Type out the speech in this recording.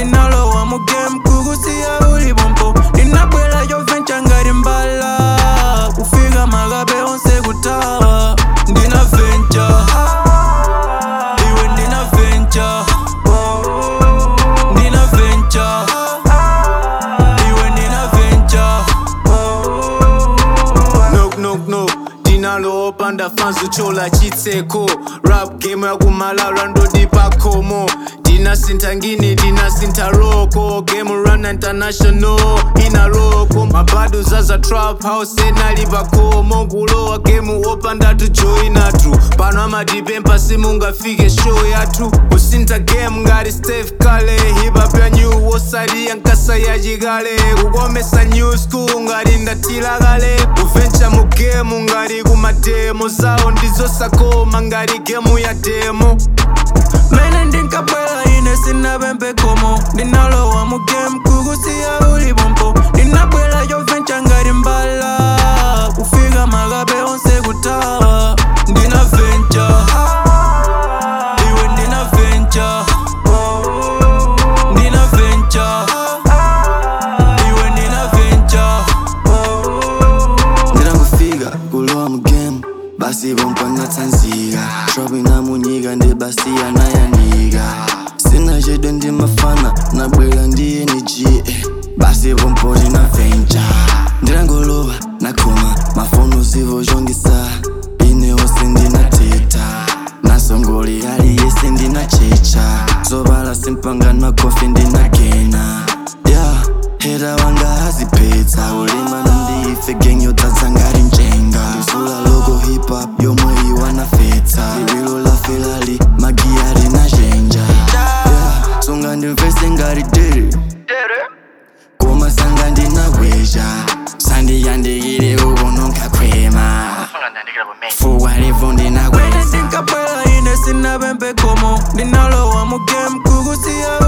ndinalowa mu game kukusiya uli pompo ndinabwela chovencha ngati mbala kufika makabe onse kutawa ndina venture iwe ndina venture ndina venture iwe ndina venture knock knock knock ndinalo panda fanzu chola chitseko rap game yakumalala ndodi pakomo ndinasintha ngini ndinasintha roko game run international ina roko mabadu zaza trap house enali pakomo kulowa game opanda tujoinatu pano amatipempha simungafike show yathu kusintha game ngati steve kale hip-hop ya new wosaliya nkasa yachikale kukomesa new school ngati ndatila kale kuvencha mu game ngati kumademo zawo ndizosakoma ngati gemu ya demo mene ndinkabwela ine sinapempe komo ndinalowa mu game kukusiya uli pompo ndinabwela chovencha ngati mbala kufika makabe onse kutawa ndina venture iwe ndina venture ndina venture iwe ndina venture ndinangofika kulowa mu game basi pompanga tsanzika shopping na munyika ndi basi anayanika sina chedwe ndi mafana nabwera ndi energy eh. basi pompo ndina venture ndinangolowa nakhoma mafono zivo chongisa ine wose ndinateta nasongoli aliyese ndinachecha zopala simpanga na kofi ndinagena yeah hera wanga aziphetsa ulimana ndife gang yodzadza ngati njenga ndisula loko hip hop yomwe iwanafetsa liwiro la felali magiyari na chenja yeah songa ndimvese ngati dere koma sanga ndinagweja sandiyandikire ukono nkakhwema fuwa livo mene ndinagweza ndinkabwela ine sinapempe komo ndinalowa mu game kukusiya